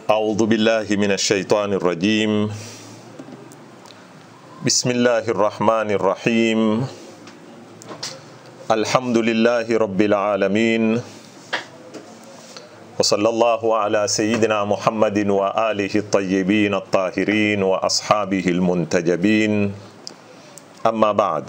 أعوذ بالله من الشيطان الرجيم بسم الله الرحمن الرحيم الحمد لله رب العالمين وصلى الله على سيدنا محمد وآله الطيبين الطاهرين وأصحابه المنتجبين أما بعد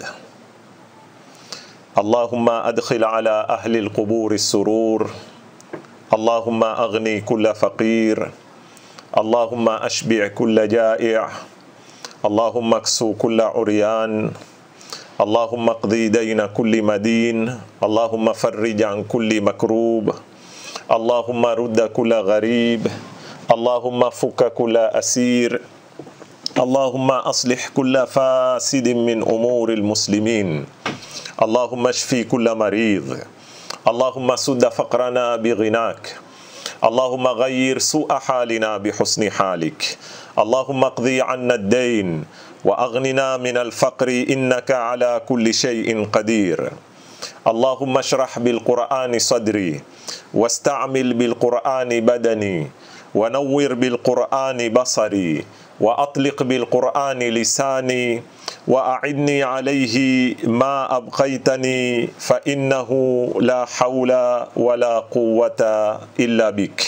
اللهم أدخل على أهل القبور السرور اللهم أغني كل فقير اللهم أشبع كل جائع اللهم اكسو كل عريان اللهم اقضي دين كل مدين اللهم فرج عن كل مكروب اللهم رد كل غريب اللهم فك كل أسير اللهم أصلح كل فاسد من أمور المسلمين اللهم اشفي كل مريض اللهم سد فقرنا بغناك اللهم غير سوء حالنا بحسن حالك اللهم اقضي عنا الدين واغننا من الفقر انك على كل شيء قدير اللهم اشرح بالقران صدري واستعمل بالقران بدني ونور بالقران بصري واطلق بالقران لساني واعني عليه ما ابقيتني فانه لا حول ولا قوه الا بك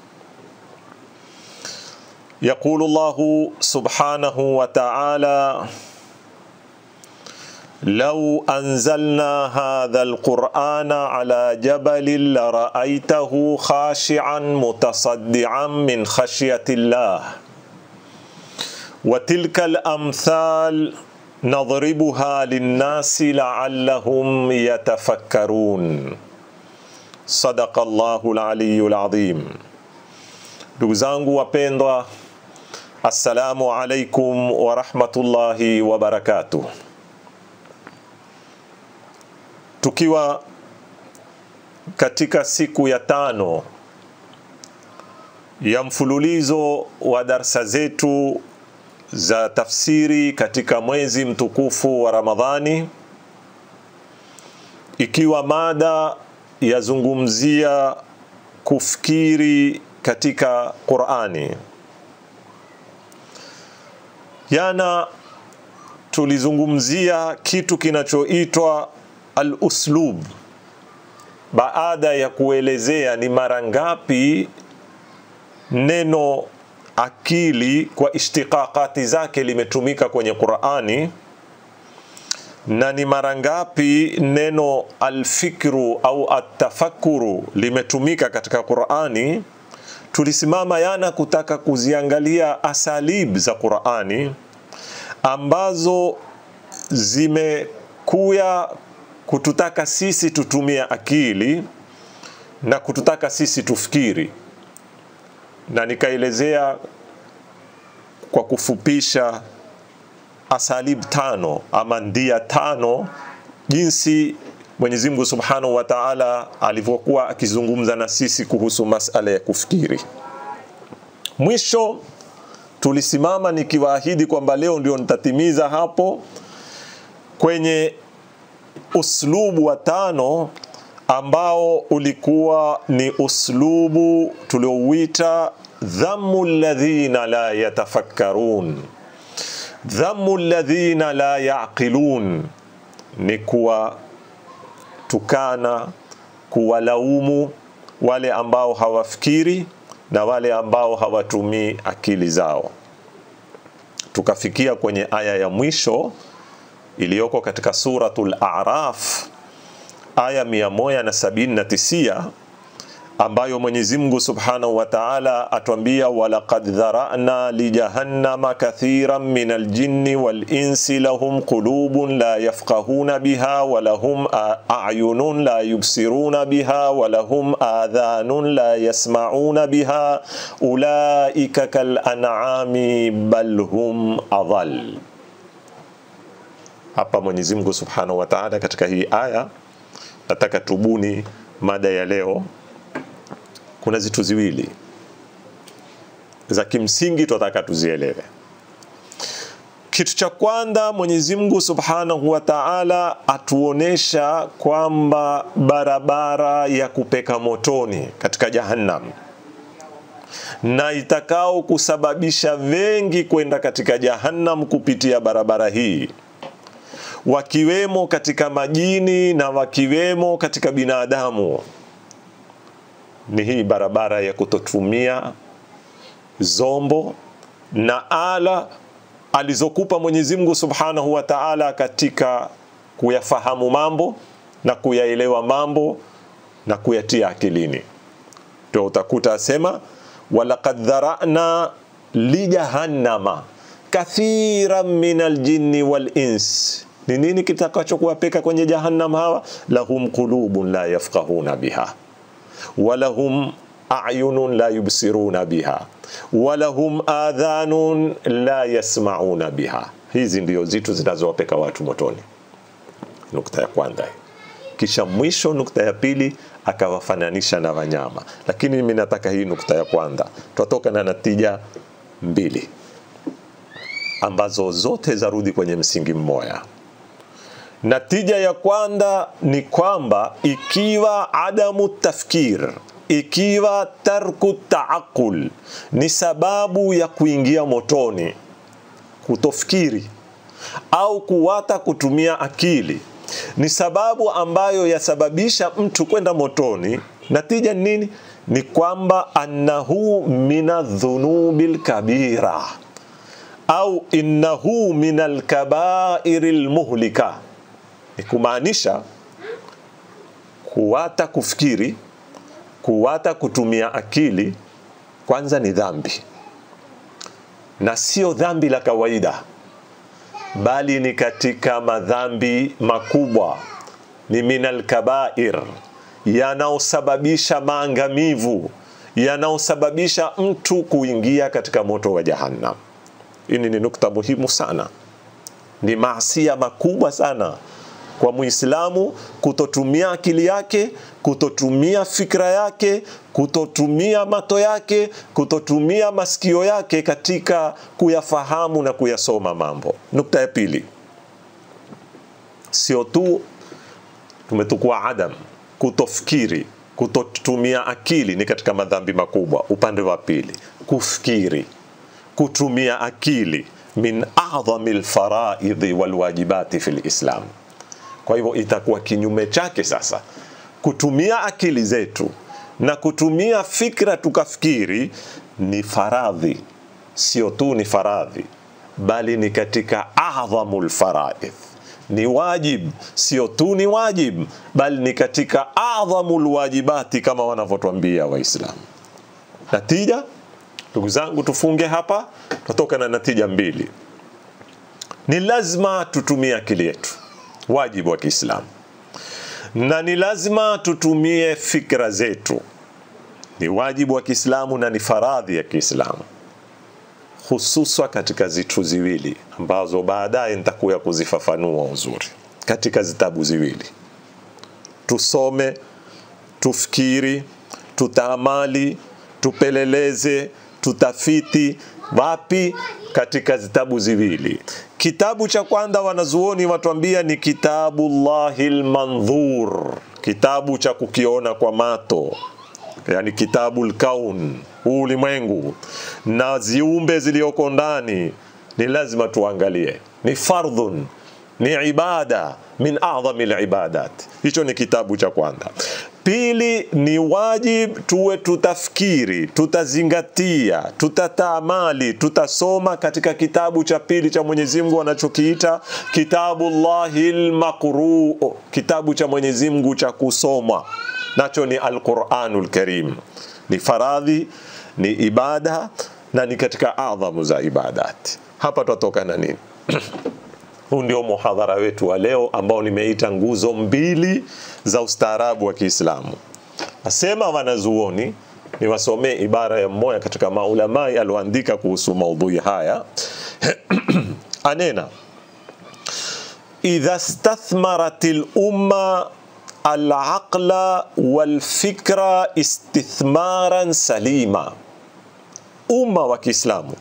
يقول الله سبحانه وتعالى لو انزلنا هذا القران على جبل لرايته خاشعا متصدعا من خشيه الله وتلك الامثال nadhribuha linnasi laallahum yatafakkarun. Sadaka Allahu laliyu ladhim. Ndugu zangu wapendwa, assalamu alaikum warahmatullahi wabarakatuh. Tukiwa katika siku ya tano ya mfululizo wa darsa zetu za tafsiri katika mwezi mtukufu wa Ramadhani, ikiwa mada yazungumzia kufikiri katika Qur'ani. Jana tulizungumzia kitu kinachoitwa al-uslub, baada ya kuelezea ni mara ngapi neno akili kwa ishtiqaqati zake limetumika kwenye Qur'ani na ni mara ngapi neno alfikru au atafakuru limetumika katika Qur'ani. Tulisimama yana kutaka kuziangalia asalib za Qur'ani ambazo zimekuya kututaka sisi tutumie akili na kututaka sisi tufikiri na nikaelezea kwa kufupisha asalib tano ama ndia tano jinsi Mwenyezi Mungu Subhanahu wa Ta'ala alivyokuwa akizungumza na sisi kuhusu masala ya kufikiri. Mwisho tulisimama nikiwaahidi kwamba leo ndio nitatimiza hapo kwenye uslubu wa tano ambao ulikuwa ni uslubu tuliouita dhammu alladhina la yatafakkarun, dhammu alladhina la yaqilun, ni kuwatukana, kuwalaumu wale ambao hawafikiri na wale ambao hawatumii akili zao. Tukafikia kwenye aya ya mwisho iliyoko katika suratul A'raf aya 179 ambayo Mwenyezi Mungu Subhanahu wa Ta'ala atuambia walaqad dhara'na li jahannama kathiran min aljinni wal insi lahum qulubun la yafqahuna biha wa lahum a'yunun la yubsiruna biha wa lahum adhanun la yasma'una biha ulaika kal an'ami bal hum adhal. Hapa Mwenyezi Mungu Subhanahu wa Ta'ala katika hii aya nataka tubuni mada ya leo. Kuna zitu ziwili za kimsingi tunataka tuzielewe. Kitu cha kwanza, Mwenyezi Mungu Subhanahu wa Ta'ala atuonesha kwamba barabara ya kupeka motoni katika Jahannam na itakao kusababisha wengi kwenda katika jahannam kupitia barabara hii wakiwemo katika majini na wakiwemo katika binadamu ni hii barabara ya kutotumia zombo na ala alizokupa Mwenyezi Mungu Subhanahu wa Ta'ala katika kuyafahamu mambo na kuyaelewa mambo na kuyatia akilini. Ndio utakuta asema walaqad dharana lijahannama kathiran min aljinni wal ins. Ni nini kitakachokuwapeka kwenye jahannam hawa? Lahum qulubun la yafqahuna biha walahum ayunun la yubsiruna biha walahum adhanun la yasmauna biha. Hizi ndio zitu zinazowapeka watu motoni. Nukta ya kwanza hii. Kisha mwisho, nukta ya pili akawafananisha na wanyama, lakini mimi nataka hii nukta ya kwanza, twatoka na natija mbili ambazo zote zarudi kwenye msingi mmoja. Natija ya kwanza ni kwamba ikiwa adamu tafkir, ikiwa tarku taaqul ni sababu ya kuingia motoni, kutofikiri au kuwata kutumia akili ni sababu ambayo yasababisha mtu kwenda motoni. Natija ni nini? Ni kwamba annahu mina dhunubi lkabira au innahu min alkabairi lmuhlika, ni kumaanisha kuwata kufikiri, kuwata kutumia akili, kwanza ni dhambi, na sio dhambi la kawaida bali ni katika madhambi makubwa, ni minal kabair, yanaosababisha maangamivu, yanaosababisha mtu kuingia katika moto wa Jahannam. Hii ni nukta muhimu sana, ni maasia makubwa sana kwa Muislamu kutotumia akili yake, kutotumia fikra yake, kutotumia mato yake, kutotumia masikio yake katika kuyafahamu na kuyasoma mambo. Nukta ya pili, sio tu tumetukua adam, kutofikiri, kutotumia akili ni katika madhambi makubwa. Upande wa pili, kufikiri, kutumia akili min adhami lfaraidhi walwajibati fi lislam kwa hivyo itakuwa kinyume chake sasa, kutumia akili zetu na kutumia fikra tukafikiri ni faradhi, sio tu ni faradhi, bali ni katika adhamul faraidh, ni wajib, sio tu ni wajib, bali ni katika adhamul wajibati kama wanavyotwambia Waislamu. Natija, ndugu zangu, tufunge hapa, tutatoka na natija mbili. Ni lazima tutumie akili yetu wajibu wa Kiislamu, na ni lazima tutumie fikra zetu. Ni wajibu wa Kiislamu na ni faradhi ya Kiislamu, hususwa katika zitu ziwili ambazo baadaye nitakuya kuzifafanua uzuri katika zitabu ziwili. Tusome, tufikiri, tutaamali, tupeleleze, tutafiti wapi? Katika zitabu ziwili. Kitabu cha kwanza wanazuoni watuambia ni kitabullahi lmandhur, kitabu cha kukiona kwa mato, yani kitabu lkaun, huu ulimwengu na ziumbe zilioko ndani, ni lazima tuangalie, ni fardhun, ni ibada min adhami libadat. Hicho ni kitabu cha kwanza. Pili ni wajib tuwe tutafikiri, tutazingatia, tutataamali, tutasoma katika kitabu cha pili cha Mwenyezi Mungu anachokiita kitabullahi lmaqruu, kitabu cha Mwenyezi Mungu cha kusomwa, nacho ni Alquranul Karim. Ni faradhi, ni ibada na ni katika adhamu za ibadat. Hapa twatoka na nini? Huu ndio muhadhara wetu wa leo ambao nimeita nguzo mbili za ustaarabu wa Kiislamu. Asema wanazuoni, niwasomee ibara ya mmoja katika maulamai alioandika kuhusu maudhui haya anena idha stathmarat lumma alaqla walfikra istithmaran salima, umma wa Kiislamu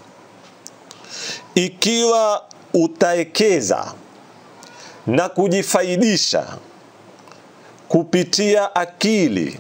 ikiwa utaekeza na kujifaidisha kupitia akili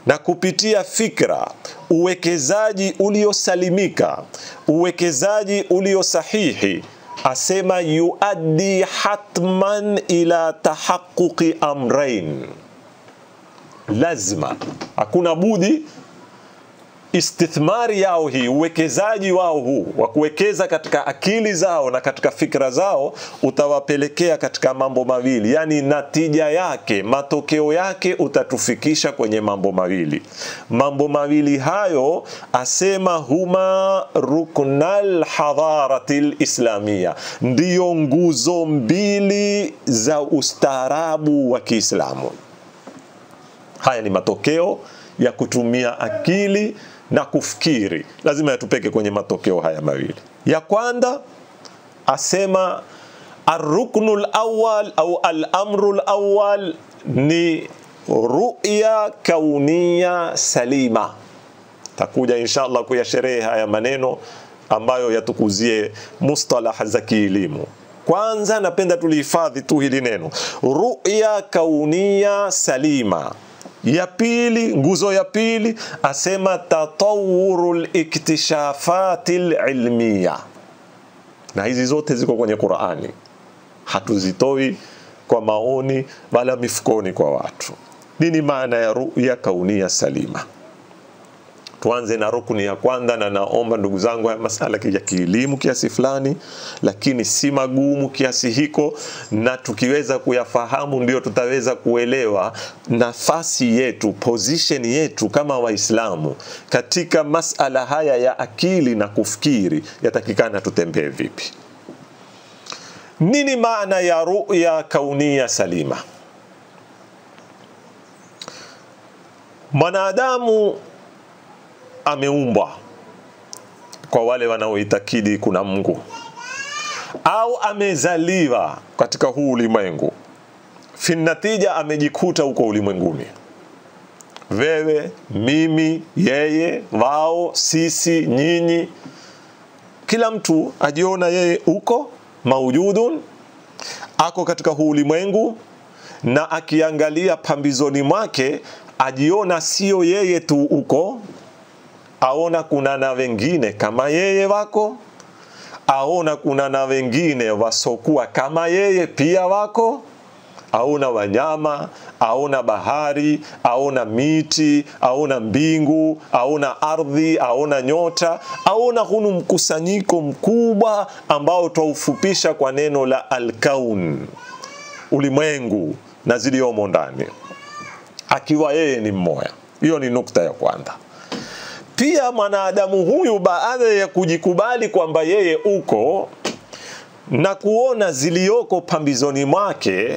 na kupitia fikra, uwekezaji uliosalimika, uwekezaji ulio sahihi, asema yuaddi hatman ila tahaquqi amrain, lazima, hakuna budi istithmari yao hii, uwekezaji wao huu wa kuwekeza katika akili zao na katika fikra zao utawapelekea katika mambo mawili, yani natija yake, matokeo yake utatufikisha kwenye mambo mawili. Mambo mawili hayo asema huma ruknal hadharati lislamia, ndiyo nguzo mbili za ustaarabu wa Kiislamu. Haya ni matokeo ya kutumia akili na kufikiri, lazima yatupeke kwenye matokeo haya mawili. Ya kwanza asema arruknu lawal au alamru lawal ni ruya kaunia salima. Takuja inshallah kuyasherehe haya maneno ambayo yatukuzie mustalah za kielimu. Kwanza napenda tulihifadhi tu hili neno ruya kaunia salima ya pili, nguzo ya pili asema tatawuru liktishafati lilmiya, na hizi zote ziko kwenye Qurani, hatuzitoi kwa maoni wala mifukoni kwa watu. Nini maana ya ruya kaunia salima? Tuanze na rukuni ya kwanza, na naomba ndugu zangu, haya masala ya kielimu kiasi fulani, lakini si magumu kiasi hiko, na tukiweza kuyafahamu ndio tutaweza kuelewa nafasi yetu, position yetu kama Waislamu katika masala haya ya akili na kufikiri, yatakikana tutembee vipi. Nini maana ya ruya kaunia salima? Mwanadamu ameumbwa kwa wale wanaoitakidi kuna Mungu au amezaliwa katika huu ulimwengu, finatija amejikuta huko ulimwenguni. Wewe, mimi, yeye, wao, sisi, nyinyi, kila mtu ajiona yeye uko maujudun, ako katika huu ulimwengu, na akiangalia pambizoni mwake ajiona sio yeye tu uko aona kuna na wengine kama yeye wako, aona kuna na wengine wasokuwa kama yeye pia wako, aona wanyama, aona bahari, aona miti, aona mbingu, aona ardhi, aona nyota, aona hunu mkusanyiko mkubwa ambao twaufupisha kwa neno la alkaun, ulimwengu na ziliomo ndani, akiwa yeye ni mmoja. Hiyo ni nukta ya kwanza. Pia mwanadamu huyu baada ya kujikubali kwamba yeye uko na kuona zilioko pambizoni mwake,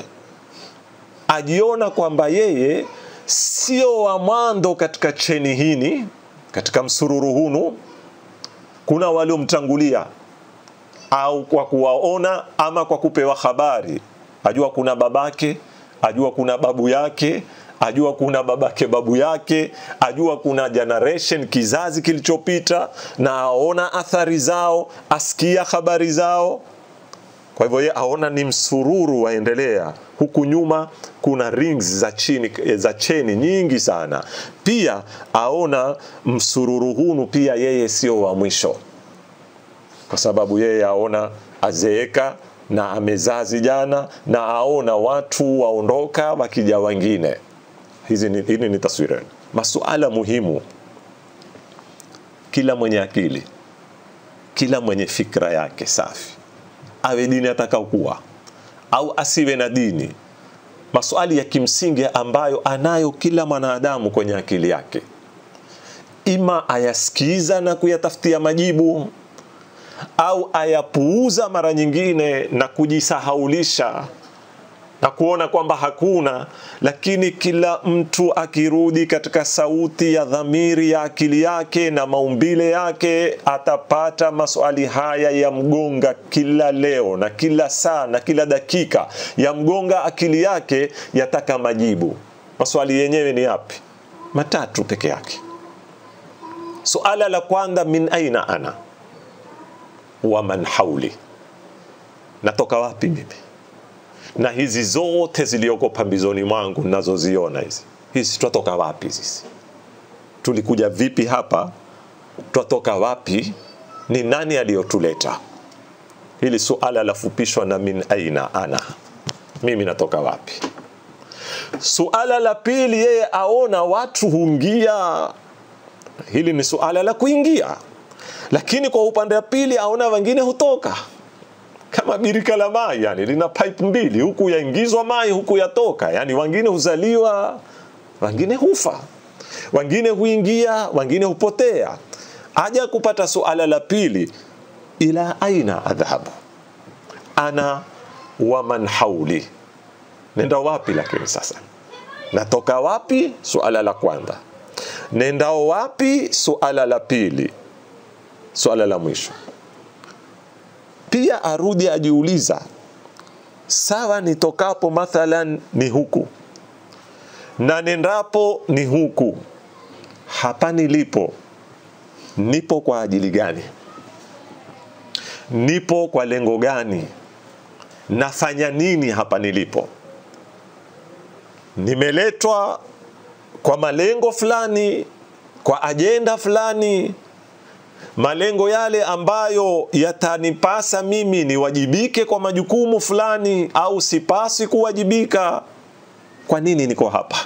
ajiona kwamba yeye sio wa mwanzo katika cheni hini, katika msururu hunu. Kuna waliomtangulia au kwa kuwaona ama kwa kupewa habari, ajua kuna babake, ajua kuna babu yake ajua kuna babake babu yake, ajua kuna generation kizazi kilichopita, na aona athari zao, asikia habari zao. Kwa hivyo ye aona ni msururu waendelea, huku nyuma kuna rings za chini, za cheni nyingi sana. Pia aona msururu hunu pia yeye sio wa mwisho, kwa sababu yeye aona azeeka na amezaa vijana na aona watu waondoka wakija wengine hizi ni, hili ni taswira. Masuala muhimu, kila mwenye akili, kila mwenye fikra yake safi, awe dini atakaokuwa au asiwe na dini, maswali ya kimsingi ambayo anayo kila mwanadamu kwenye akili yake, ima ayasikiza na kuyatafutia majibu au ayapuuza mara nyingine na kujisahaulisha na kuona kwamba hakuna, lakini kila mtu akirudi katika sauti ya dhamiri ya akili yake na maumbile yake, atapata maswali haya ya mgonga kila leo na kila saa na kila dakika, ya mgonga akili yake, yataka majibu. Maswali yenyewe ni yapi? Matatu peke yake. Suala la kwanza, min aina ana wa man hauli, natoka wapi mimi na hizi zote zilioko pambizoni mwangu nazoziona hizi hizi twatoka wapi sisi tulikuja vipi hapa twatoka wapi ni nani aliyotuleta hili suala lafupishwa na min aina ana mimi natoka wapi suala la pili yeye aona watu huingia hili ni suala la kuingia lakini kwa upande wa pili aona wengine hutoka kama birika la mai yani lina pipe mbili huku yaingizwa mai huku yatoka yani wengine huzaliwa wengine hufa wengine huingia wengine hupotea aja kupata suala la pili ila aina adhhabu ana wa man hauli nenda wapi lakini sasa natoka wapi suala la kwanza nendao wapi suala la pili suala la mwisho pia arudi ajiuliza sawa nitokapo mathalan ni huku na nendapo ni huku hapa nilipo nipo kwa ajili gani nipo kwa lengo gani nafanya nini hapa nilipo nimeletwa kwa malengo fulani kwa ajenda fulani malengo yale ambayo yatanipasa mimi niwajibike kwa majukumu fulani au sipasi kuwajibika kwa nini niko hapa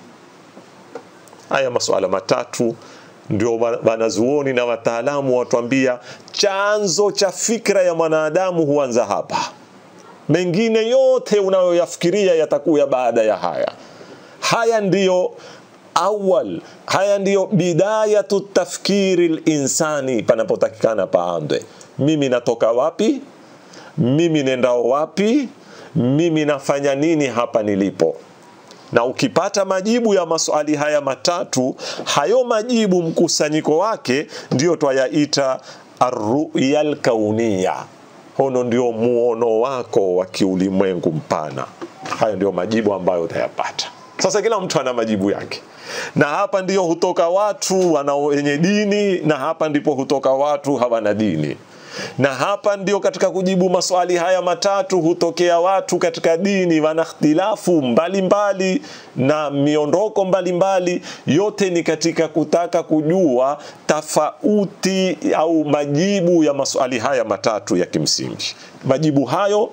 haya masuala matatu ndio wanazuoni na wataalamu watuambia chanzo cha fikra ya mwanadamu huanza hapa mengine yote unayoyafikiria yatakuya baada ya haya haya ndiyo awal haya ndiyo bidayatu tafkiri linsani panapotakikana paandwe mimi natoka wapi mimi nendao wapi mimi nafanya nini hapa nilipo na ukipata majibu ya maswali haya matatu hayo majibu mkusanyiko wake ndio twayaita arruya lkaunia hono ndio muono wako wa kiulimwengu mpana hayo ndio majibu ambayo utayapata sasa kila mtu ana majibu yake na hapa ndio hutoka watu wana wenye dini na hapa ndipo hutoka watu hawana dini na hapa ndio katika kujibu maswali haya matatu hutokea watu katika dini wana ikhtilafu mbalimbali na miondoko mbalimbali yote ni katika kutaka kujua tofauti au majibu ya maswali haya matatu ya kimsingi majibu hayo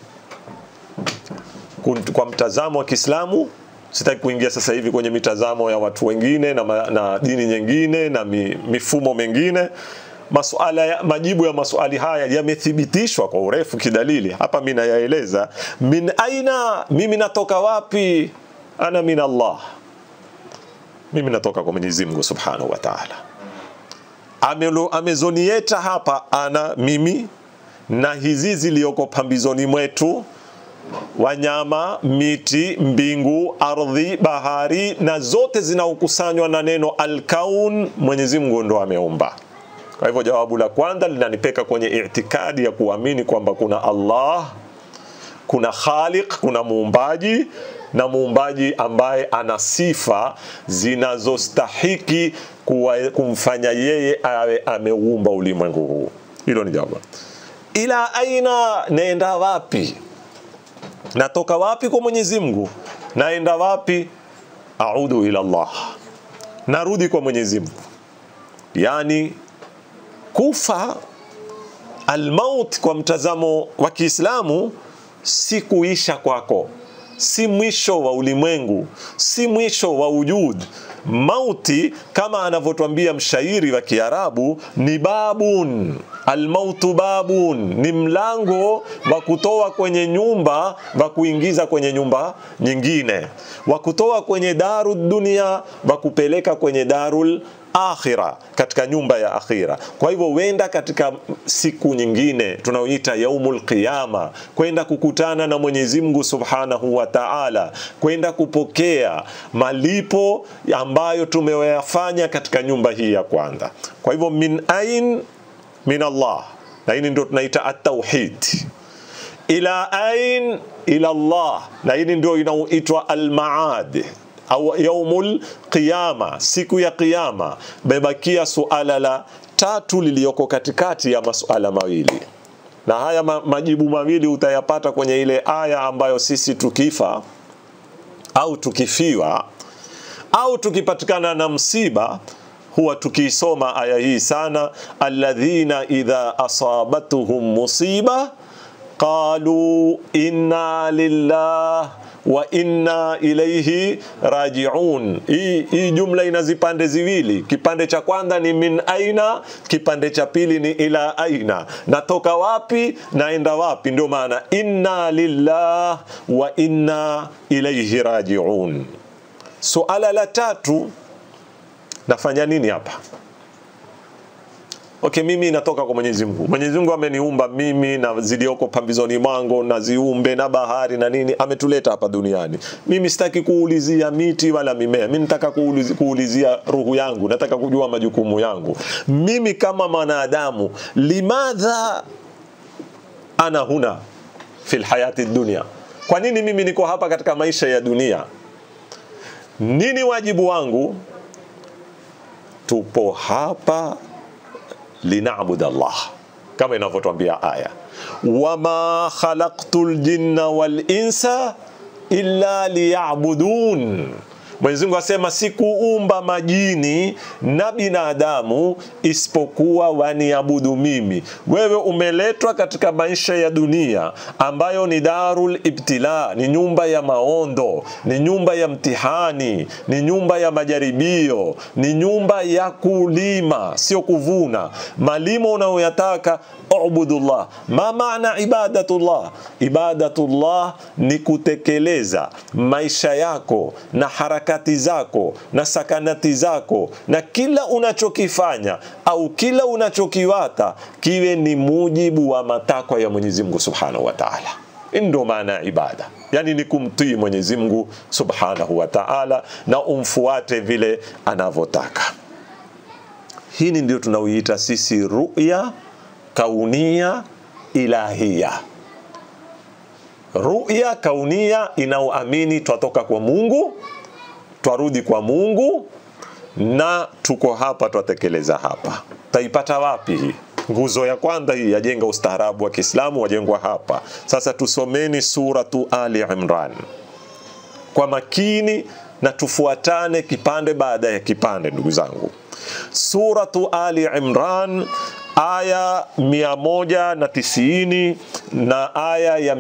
kwa mtazamo wa Kiislamu sitaki kuingia sasa hivi kwenye mitazamo ya watu wengine na, ma, na dini nyingine na mi, mifumo mengine masuala ya, majibu ya maswali haya yamethibitishwa kwa urefu kidalili hapa mimi nayaeleza min aina mimi natoka wapi ana min Allah mimi natoka kwa Mwenyezi Mungu Subhanahu wa Ta'ala amezonieta hapa ana mimi na hizi zilioko pambizoni mwetu wanyama, miti, mbingu, ardhi, bahari na zote zinaokusanywa na neno alkaun, Mwenyezi Mungu ndo ameumba. Kwa hivyo jawabu la kwanza linanipeka kwenye itikadi ya kuamini kwamba kuna Allah, kuna Khaliq, kuna muumbaji na muumbaji ambaye ana sifa zinazostahiki kumfanya yeye awe ameumba ulimwengu huu. Hilo ni jawabu. Ila aina, naenda wapi? natoka wapi kwa Mwenyezi Mungu naenda wapi audu ila Allah narudi kwa Mwenyezi Mungu yani kufa almaut kwa mtazamo wa Kiislamu si kuisha kwako si mwisho wa ulimwengu si mwisho wa ujud mauti kama anavyotwambia mshairi wa Kiarabu ni babun almautu babun ni mlango wa kutoa kwenye nyumba wa kuingiza kwenye nyumba nyingine wa kutoa kwenye daru dunia wa kupeleka kwenye darul akhira katika nyumba ya akhira kwa hivyo wenda katika siku nyingine tunaoita yaumul qiyama kwenda kukutana na Mwenyezi Mungu Subhanahu wa Ta'ala kwenda kupokea malipo ambayo tumeyafanya katika nyumba hii ya kwanza kwa hivyo min ain min Allah na hili ndio tunaita at-tauhid ila ain ila Allah na hili ndio inaoitwa al-maad au yaumul qiyama siku ya qiyama bebakia suala la tatu liliyoko katikati ya masuala mawili na haya ma, majibu mawili utayapata kwenye ile aya ambayo sisi tukifa au tukifiwa au tukipatikana na msiba huwa tukiisoma aya hii sana, alladhina idha asabatuhum musiba qalu inna lillah wa inna ilaihi rajiun. Hii, hii jumla ina zipande ziwili. Kipande cha kwanza ni min aina, kipande cha pili ni ila aina, natoka wapi naenda wapi. Ndio maana inna lillah wa inna ilaihi rajiun. Suala la tatu, nafanya nini hapa? Okay, mimi natoka kwa Mwenyezi Mungu. Mwenyezi Mungu ameniumba mimi na zilioko pambizoni mwangu na ziumbe na bahari na nini, ametuleta hapa duniani. Mimi sitaki kuulizia miti wala mimea, mimi nataka kuulizia, kuulizia ruhu yangu, nataka kujua majukumu yangu mimi kama mwanadamu. Limadha ana huna fil hayati dunia, kwa nini mimi niko hapa katika maisha ya dunia? Nini wajibu wangu? Tupo hapa linabud Allah kama inavyotwambia aya, wama khalaqtu ljinna wal insa illa liyabudun. Mwenyezi Mungu asema sikuumba majini na binadamu isipokuwa waniabudu mimi. Wewe umeletwa katika maisha ya dunia ambayo ni darul ibtila, ni nyumba ya maondo, ni nyumba ya mtihani, ni nyumba ya majaribio, ni nyumba ya kulima, sio kuvuna. Malimo unayoyataka ubudullah. Ma maana ibadatullah? Ibadatullah ni kutekeleza maisha yako na harakati zako na sakanati zako na kila unachokifanya au kila unachokiwata kiwe ni mujibu wa matakwa ya Mwenyezi Mungu Subhanahu wa Ta'ala. Ndio maana ya ibada, yani ni kumtii Mwenyezi Mungu Subhanahu wa Ta'ala na umfuate vile anavyotaka. Hii ndio tunaoiita sisi ruya kaunia ilahia. Ruya kaunia inaoamini twatoka kwa Mungu, twarudi kwa Mungu na tuko hapa twatekeleza hapa. Taipata wapi hii? Nguzo ya kwanza hii yajenga ustaarabu wa Kiislamu wajengwa hapa. Sasa tusomeni suratu Ali Imran kwa makini na tufuatane kipande baada ya kipande, ndugu zangu. Suratu Ali Imran aya 190 na aya ya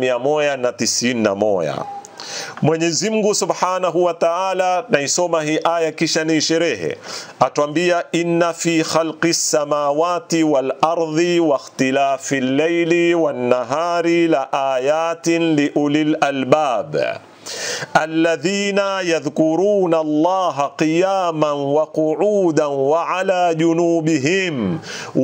191. Mwenyezi Mungu Subhanahu wa Ta'ala, naisoma hii aya kisha ni sherehe, atwambia inna fi khalqi samawati wal ardi wa ikhtilafi al-layli wan nahari la ayatin li ulil albab الذين يذكرون الله قياما وقعودا وعلى جنوبهم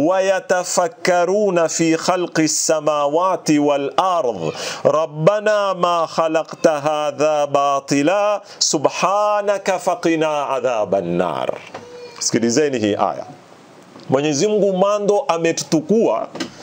ويتفكرون في خلق السماوات والارض ربنا ما خلقت هذا باطلا سبحانك فقنا عذاب النار sikilizeni hii aya mwenyezi mungu mando ametutukua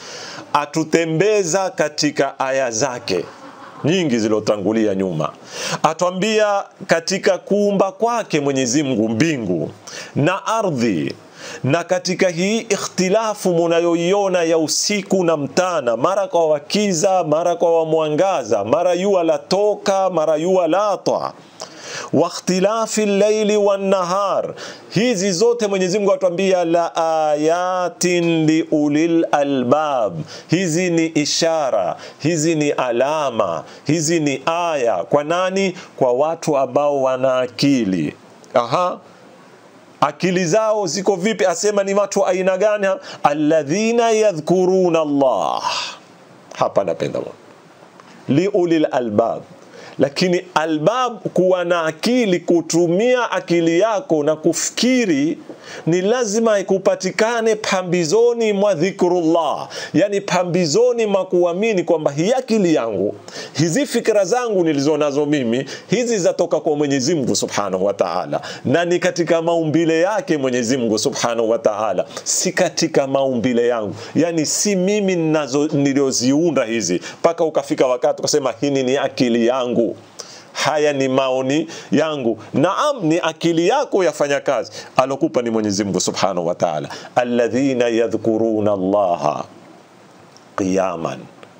atutembeza katika aya zake nyingi zilizotangulia nyuma, atwambia katika kuumba kwake Mwenyezi Mungu mbingu na ardhi na katika hii ikhtilafu munayoiona ya usiku na mtana, mara kwa wakiza, mara kwa wamwangaza, mara yua latoka, mara yua latwa wa ikhtilafi llaili wannahar, hizi zote Mwenyezi Mungu atuambia la ayatin liulil albab, hizi ni ishara, hizi ni alama, hizi ni aya kwa nani? Kwa watu ambao wana akili. Aha, akili zao ziko vipi? Asema ni watu aina gani? Alladhina yadhkuruna Allah. Hapa napenda liulil albab lakini albab, kuwa na akili, kutumia akili yako na kufikiri, ni lazima ikupatikane pambizoni mwa dhikrullah, yani pambizoni mwa kuamini kwamba hii akili yangu, hizi fikra zangu nilizo nazo mimi, hizi zatoka kwa Mwenyezi Mungu Subhanahu wa Ta'ala, na ni katika maumbile yake Mwenyezi Mungu Subhanahu wa Ta'ala, si katika maumbile yangu, yani si mimi nazo nilioziunda hizi, mpaka ukafika wakati ukasema hii ni akili yangu haya ni maoni yangu. Naam, ni akili yako yafanya kazi, alokupa ni Mwenyezi Mungu Subhanahu wa Ta'ala. Alladhina yadhkuruna Allaha qiyaman,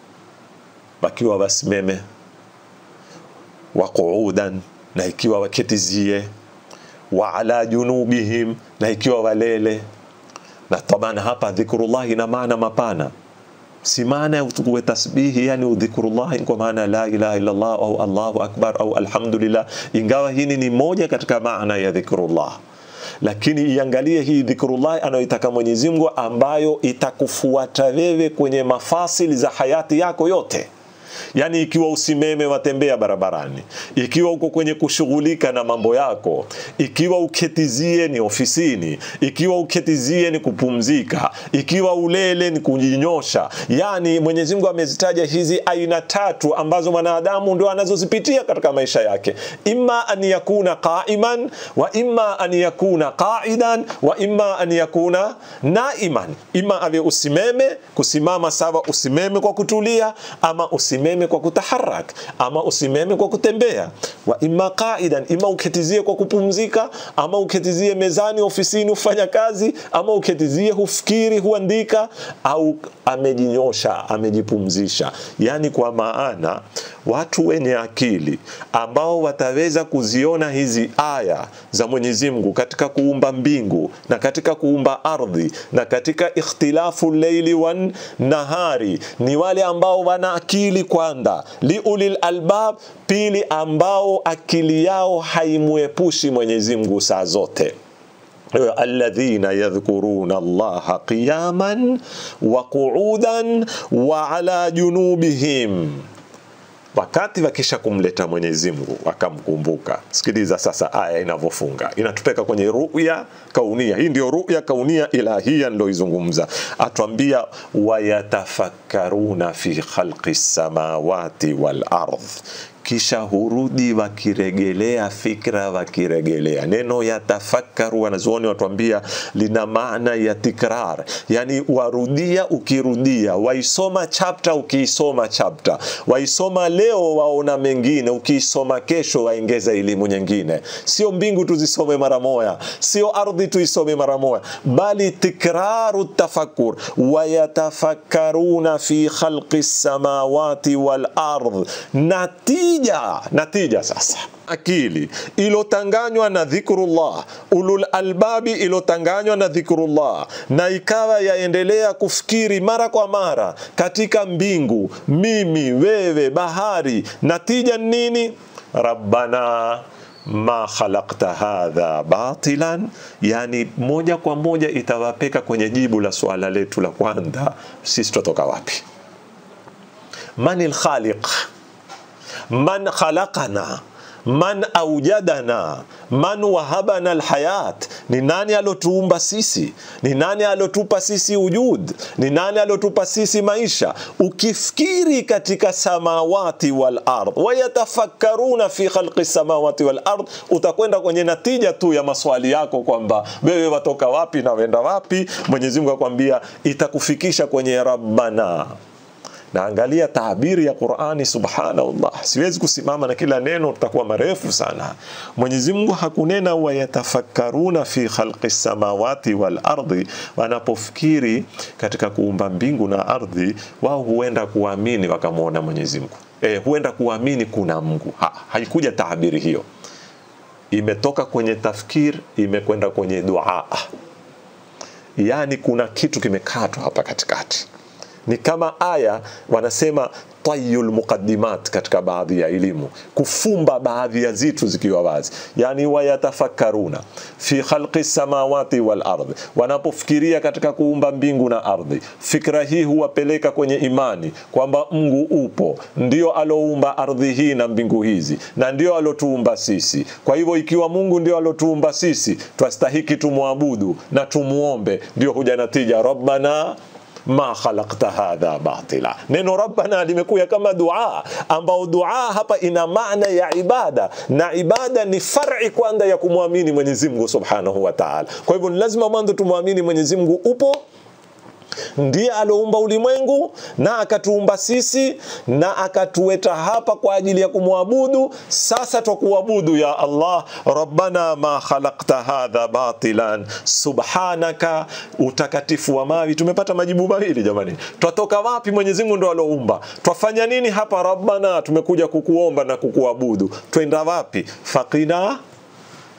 wakiwa wasimeme, wa qu'udan, na ikiwa waketizie, wa ala junubihim, na ikiwa walele. Na tabana hapa dhikrullah ina maana mapana si maana ya uwe tasbihi yani udhikrullah kwa maana la ilaha illa Allah au Allahu akbar au alhamdulillah, ingawa hili ni moja katika maana ya dhikrullah lakini iangalie hii dhikrullah anayoitaka Mwenyezi Mungu ambayo itakufuata wewe kwenye mafasili za hayati yako yote yaani ikiwa usimeme watembea barabarani, ikiwa uko kwenye kushughulika na mambo yako, ikiwa uketizie ni ofisini, ikiwa uketizie ni kupumzika, ikiwa ulele ni kujinyosha. Yani Mwenyezi Mungu amezitaja hizi aina tatu ambazo mwanadamu ndio anazozipitia katika maisha yake, imma an yakuna qaiman wa imma an yakuna qaidan wa imma an yakuna naiman, imma awe usimeme, kusimama sawa, usimeme kwa kutulia, ama usimeme kwa kutaharak ama usimeme kwa kutembea, wa imma qaidan, ima uketizie kwa kupumzika, ama uketizie mezani ofisini ufanya kazi, ama uketizie hufikiri huandika, au amejinyosha amejipumzisha. Yani kwa maana watu wenye akili ambao wataweza kuziona hizi aya za Mwenyezi Mungu katika kuumba mbingu na katika kuumba ardhi na katika ikhtilafu leili wan nahari ni wale ambao wana akili kwanza, liulil albab, pili ambao akili yao haimwepushi Mwenyezi Mungu saa zote alladhina yadhkuruna Allaha qiyaman wa qu'udan wa ala junubihim wakati wakisha kumleta Mwenyezi Mungu wakamkumbuka. Sikiliza sasa aya inavyofunga, inatupeka kwenye ruya kaunia. Hii ndio ruya kaunia ilahia niloizungumza, atwambia wayatafakkaruna fi khalqi samawati wal ardh kisha hurudi wakiregelea fikra, wakiregelea neno yatafakaru. Wanazuoni watuambia lina maana ya tikrar, yani warudia ukirudia, waisoma chapta ukiisoma chapta, waisoma leo waona mengine, ukiisoma kesho waongeza elimu nyingine. Sio mbingu tuzisome mara moja, sio ardhi tuisome mara moja, bali tikraru tafakur. Wayatafakkaruna fi khalqi samawati wal ardh nati natija natija sasa akili ilotanganywa na dhikrullah ulul albabi ilotanganywa na dhikrullah na ikawa yaendelea kufikiri mara kwa mara katika mbingu mimi wewe bahari natija nini rabbana ma khalaqta hadha batilan, yani moja kwa moja itawapeka kwenye jibu la swala letu la kwanza, sisi tutoka wapi? Manil khaliq man khalaqana man aujadana man wahabana alhayat, ni nani alotuumba sisi? Ni nani alotupa sisi ujud? Ni nani alotupa sisi maisha? Ukifikiri katika samawati wal ard, wayatafakkaruna fi khalqi samawati wal ard, utakwenda kwenye natija tu ya maswali yako kwamba wewe watoka wapi na wenda wapi. Mwenyezi Mungu akwambia itakufikisha kwenye rabbana na angalia taabiri ya Qur'ani, subhanallah, siwezi kusimama na kila neno, tutakuwa marefu sana. Mwenyezi Mungu hakunena wayatafakkaruna fi khalqi samawati wal ardi, wanapofikiri katika kuumba mbingu na ardhi, wao huenda kuamini wakamwona Mwenyezi Mungu. E, huenda kuamini kuna Mungu. Ha, haikuja taabiri hiyo, imetoka kwenye tafkir, imekwenda kwenye dua, yani kuna kitu kimekatwa hapa katikati ni kama aya wanasema tayul muqaddimat katika baadhi ya elimu, kufumba baadhi ya zitu zikiwa wazi, yani wayatafakkaruna fi khalqi samawati wal ardhi, wanapofikiria katika kuumba mbingu na ardhi. Fikra hii huwapeleka kwenye imani kwamba Mungu upo, ndio aloumba ardhi hii na mbingu hizi, na ndio alotuumba sisi. Kwa hivyo ikiwa Mungu ndio alotuumba sisi, twastahiki tumwabudu na tumuombe, ndio huja natija rabbana ma khalaqta hadha batila. Neno rabbana limekuja kama dua, ambao dua hapa ina maana ya ibada, na ibada ni far'i kwanza ya kumwamini Mwenyezi Mungu subhanahu wa ta'ala. Kwa hivyo ni lazima mwanzo tumwamini Mwenyezi Mungu upo ndiye aloumba ulimwengu na akatuumba sisi na akatuweta hapa kwa ajili ya kumwabudu. Sasa twakuabudu ya Allah, rabbana ma khalaqta hadha batilan subhanaka, utakatifu wa mawi. Tumepata majibu mawili jamani, twatoka wapi? Mwenyezi Mungu ndo aloumba. Twafanya nini hapa? Rabbana, tumekuja kukuomba na kukuabudu. Twenda wapi? faqina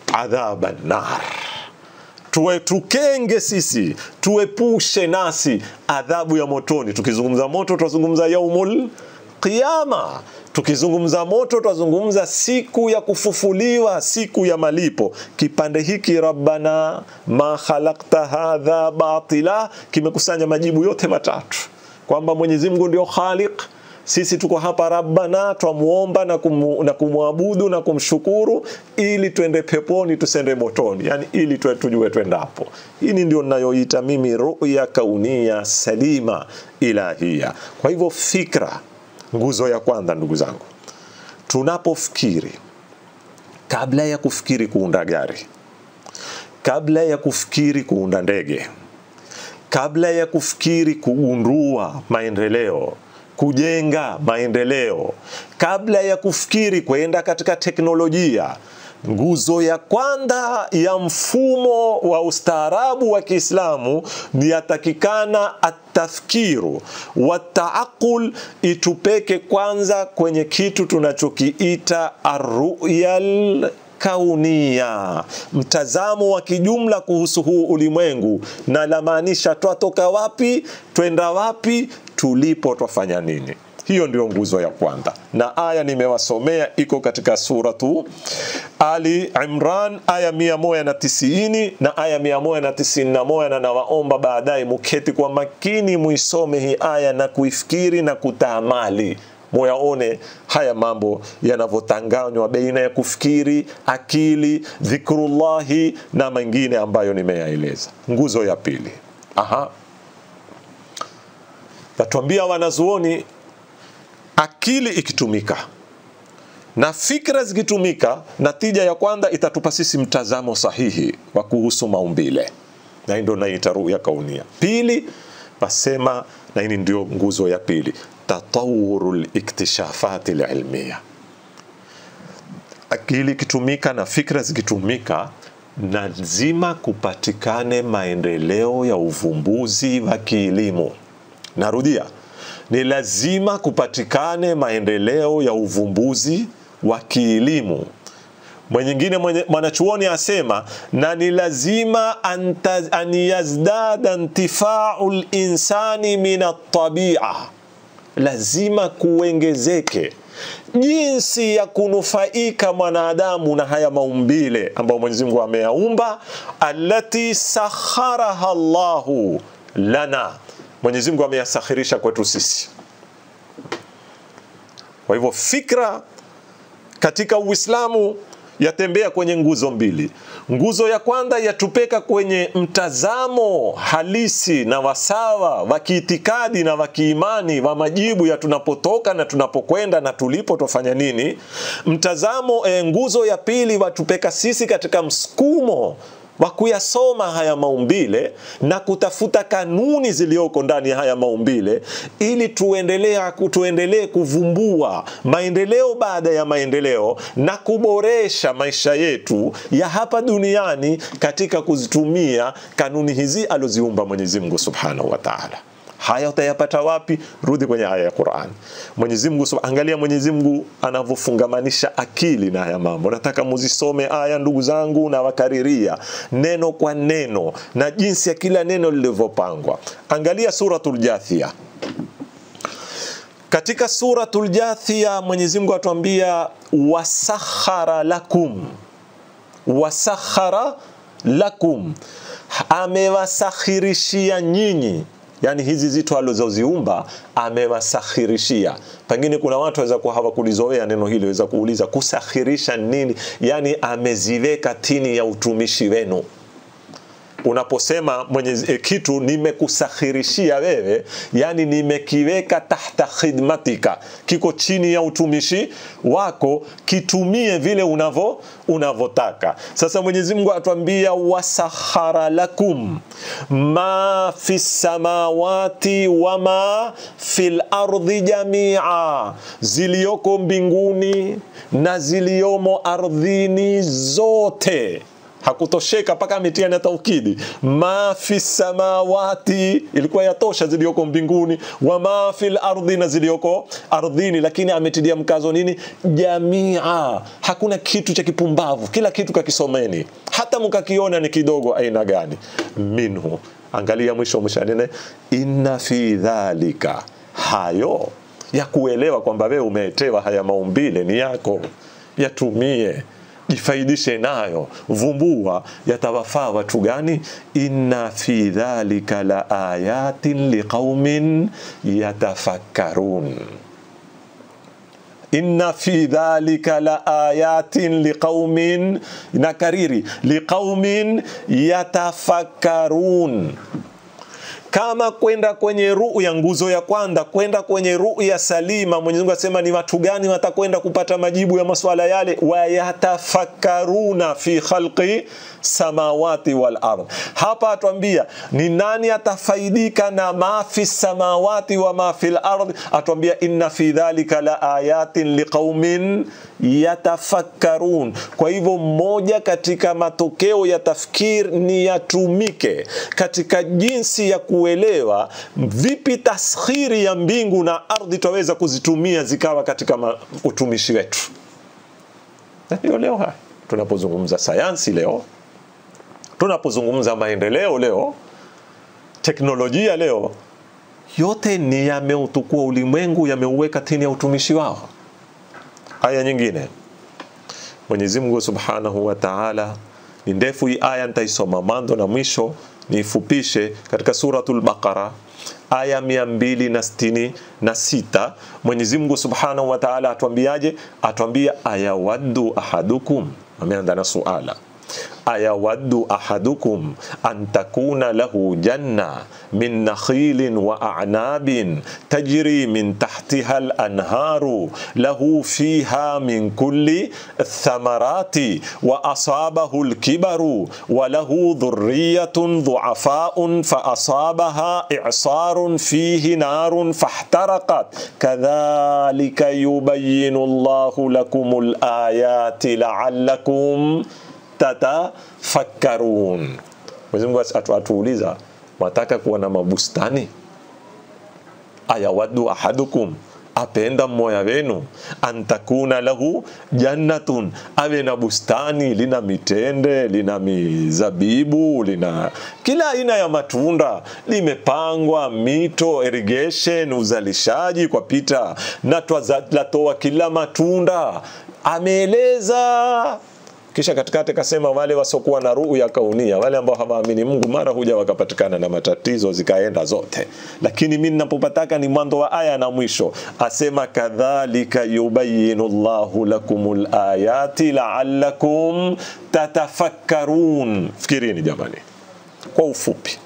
adhaba nar tuwe tukenge sisi tuepushe nasi adhabu ya motoni tukizungumza moto tunazungumza yaumul qiyama tukizungumza moto twazungumza siku ya kufufuliwa siku ya malipo kipande hiki rabbana ma khalakta hadha batila kimekusanya majibu yote matatu kwamba mwenyezi mungu ndio khaliq sisi tuko hapa rabbana twamuomba na, kumu, na kumwabudu na kumshukuru ili twende peponi tusende motoni yani ili tue, tujue twendapo hili ndio ninayoita mimi ruya kaunia salima ilahia kwa hivyo fikra nguzo ya kwanza ndugu zangu tunapofikiri kabla ya kufikiri kuunda gari kabla ya kufikiri kuunda ndege kabla ya kufikiri kugundua maendeleo kujenga maendeleo kabla ya kufikiri kwenda katika teknolojia nguzo ya kwanza ya mfumo wa ustaarabu wa Kiislamu ni yatakikana atafkiru wataaqul, itupeke kwanza kwenye kitu tunachokiita arruyal kaunia, mtazamo wa kijumla kuhusu huu ulimwengu, na lamaanisha twatoka wapi, twenda wapi, tulipo, twafanya nini. Hiyo ndio nguzo ya kwanza, na aya nimewasomea iko katika suratu Ali Imran aya mia moja na tisini na aya mia moja na tisini na moja na nawaomba baadaye muketi kwa makini muisome hii aya na kuifikiri na kutaamali muyaone haya mambo yanavyotanganywa baina ya kufikiri, akili, dhikrullahi na mengine ambayo nimeyaeleza. Nguzo ya pili, aha, natuambia wanazuoni akili ikitumika na fikra zikitumika, natija ya kwanza itatupa sisi mtazamo sahihi wa kuhusu maumbile, na hii ndio naita ruya kaunia. Pili pasema, na hii ndio nguzo ya pili, tatawuru liktishafati lilmia. Akili ikitumika na fikra zikitumika, lazima kupatikane maendeleo ya uvumbuzi wa kielimu. Narudia, ni lazima kupatikane maendeleo ya uvumbuzi wa kielimu. Mwenyingine mwenye, mwanachuoni asema na ni lazima an yazdada intifau linsani min atabia, lazima kuongezeke jinsi ya kunufaika mwanadamu na haya maumbile ambayo Mwenyezi Mungu ameyaumba, allati sakharaha Allahu lana Mwenyezi Mungu ameyasakhirisha kwetu sisi. Kwa hivyo fikra katika Uislamu yatembea kwenye nguzo mbili. Nguzo ya kwanza yatupeka kwenye mtazamo halisi na wasawa wa kiitikadi na wa kiimani wa majibu ya tunapotoka na tunapokwenda na tulipo tufanya nini. Mtazamo e, nguzo ya pili watupeka sisi katika msukumo wa kuyasoma haya maumbile na kutafuta kanuni zilizoko ndani ya haya maumbile ili tuendelee tuendelee kuvumbua maendeleo baada ya maendeleo na kuboresha maisha yetu ya hapa duniani katika kuzitumia kanuni hizi aloziumba Mwenyezi Mungu Subhanahu wa Ta'ala. Haya utayapata wapi? Rudi kwenye aya ya Qur'an. Mwenyezi Mungu, angalia Mwenyezi Mungu anavyofungamanisha akili na haya mambo. Nataka muzisome aya ndugu zangu, na wakariria neno kwa neno na jinsi ya kila neno lilivyopangwa. Angalia suratul Jathia. Katika suratul Jathia Mwenyezi Mungu atuambia wasakhara lakum, wasakhara lakum, amewasakhirishia nyinyi yani hizi zitu alizoziumba amewasakhirishia. Pengine kuna watu waweza kuwa hawakulizoea neno hili, waweza kuuliza kusakhirisha nini? Yani ameziweka tini ya utumishi wenu. Unaposema mwenye e, kitu nimekusakhirishia wewe, yani nimekiweka tahta khidmatika, kiko chini ya utumishi wako, kitumie vile unavo unavyotaka. Sasa Mwenyezi Mungu atuambia wasakhara lakum ma fi samawati wa ma fil ardi jamia, ziliyoko mbinguni na ziliyomo ardhini zote hakutosheka mpaka ametia na taukidi ma fi samawati ilikuwa yatosha ziliyoko mbinguni wa ma fil ardhi na ziliyoko ardhini lakini ametilia mkazo nini jamia hakuna kitu cha kipumbavu kila kitu kakisomeni hata mkakiona ni kidogo aina gani minhu angalia mwisho mwisho nene inna fi dhalika hayo ya kuelewa kwamba wewe umeetewa haya maumbile ni yako yatumie jifaidishe nayo vumbua yatawafaa watu gani inna fi dhalika la ayatin liqaumin yatafakkarun inna fi dhalika la ayatin liqaumin nakariri liqaumin yatafakkarun kama kwenda kwenye ruu ya nguzo ya kwanza kwenda kwenye ruu ya salima mwenyezi mungu asema ni watu gani watakwenda kupata majibu ya maswala yale wayatafakkaruna fi khalqi samawati wal ardh hapa atuambia ni nani atafaidika na ma fi samawati wa ma fi lardh atuambia inna fi dhalika la ayatin liqaumin yatafakkarun kwa hivyo moja katika matokeo ya tafkir ni yatumike katika jinsi ya kuelewa vipi taskhiri ya mbingu na ardhi twaweza kuzitumia zikawa katika ma- utumishi wetu na ndio leo haya tunapozungumza sayansi leo tunapozungumza maendeleo leo teknolojia leo yote ni yameutukua ulimwengu yameuweka chini ya utumishi wao aya nyingine mwenyezi mungu subhanahu wa taala ni ndefu hii aya nitaisoma mwanzo na mwisho niifupishe katika suratul baqara aya mia mbili na sitini na sita mwenyezi mungu subhanahu wa taala atuambiaje atuambia ayawaddu ahadukum ameanza na suala ayawaddu ahadukum an takuna lahu janna min nakhilin wa a'nabin tajri min tahtiha al-anharu lahu fiha min kulli thamarati wa asabahu al-kibaru wa lahu dhurriyyatun dhu'afaun fa asabaha i'sarun fihi narun fahtaraqat kadhalika yubayyinu Allahu lakumul ayati la'allakum tatafakkarun. Mwenyezi Mungu atu- atuuliza, mwataka kuwa na mabustani? Ayawaddu ahadukum apenda mmoja wenu antakuna lahu jannatun, awe na bustani lina mitende, lina mizabibu, lina kila aina ya matunda, limepangwa mito, irrigation, uzalishaji kwa pita na twaza- latoa kila matunda, ameeleza kisha katikati kasema wale wasiokuwa na ruhu ya kaunia, wale ambao hawaamini Mungu, mara huja wakapatikana na matatizo zikaenda zote. Lakini mimi ninapopataka ni mwanzo wa aya na mwisho, asema kadhalika yubayinu llahu lakumul ayati la'allakum tatafakkarun. Fikirini jamani, kwa ufupi,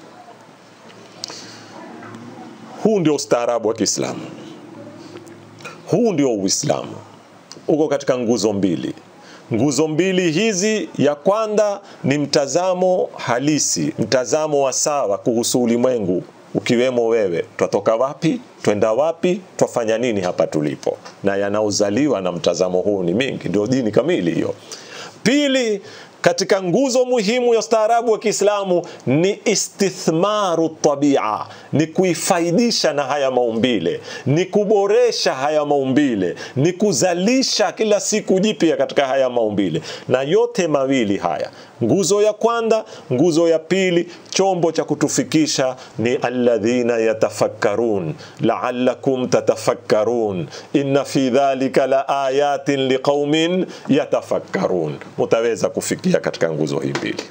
huu ndio ustaarabu wa Kiislamu, huu ndio Uislamu, uko katika nguzo mbili nguzo mbili hizi ya kwanza ni mtazamo halisi mtazamo wa sawa kuhusu ulimwengu ukiwemo wewe twatoka wapi twenda wapi twafanya nini hapa tulipo na yanaozaliwa na mtazamo huu ni mingi ndio dini kamili hiyo pili katika nguzo muhimu ya ustaarabu wa Kiislamu ni istithmaru tabia, ni kuifaidisha na haya maumbile, ni kuboresha haya maumbile, ni kuzalisha kila siku jipya katika haya maumbile. Na yote mawili haya, nguzo ya kwanza, nguzo ya pili, chombo cha kutufikisha ni alladhina yatafakkarun la'allakum tatafakkarun inna fi dhalika la ayatin liqaumin yatafakkarun. Mutaweza kufikia katika nguzo hii mbili.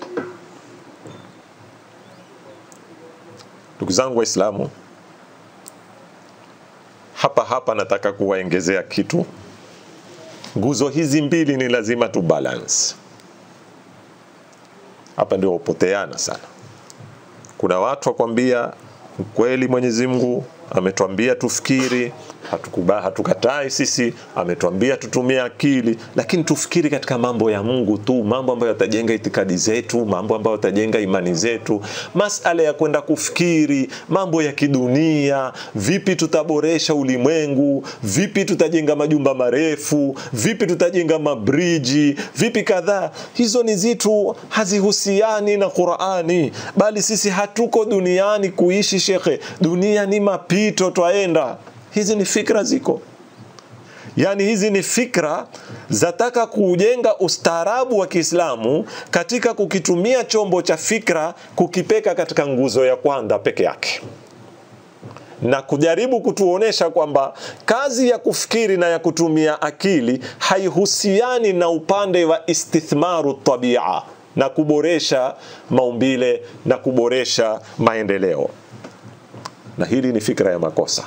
Ndugu zangu Waislamu, hapa hapa nataka kuwaongezea kitu. Nguzo hizi mbili ni lazima tu balance. Hapa ndio upoteana sana. Kuna watu wakwambia kweli Mwenyezi Mungu ametuambia tufikiri, hatukuba, hatukatai sisi, ametuambia tutumie akili, lakini tufikiri katika mambo ya Mungu tu, mambo ambayo yatajenga itikadi zetu, mambo ambayo yatajenga imani zetu. Masala ya kwenda kufikiri mambo ya kidunia, vipi tutaboresha ulimwengu, vipi tutajenga majumba marefu, vipi tutajenga mabriji, vipi kadhaa, hizo ni zitu hazihusiani na Qur'ani, bali sisi hatuko duniani kuishi shekhe, dunia ni mapito, twaenda hizi ni fikra ziko yaani hizi ni fikra zataka kujenga ustaarabu wa kiislamu katika kukitumia chombo cha fikra kukipeka katika nguzo ya kwanza peke yake na kujaribu kutuonesha kwamba kazi ya kufikiri na ya kutumia akili haihusiani na upande wa istithmaru tabia na kuboresha maumbile na kuboresha maendeleo na hili ni fikra ya makosa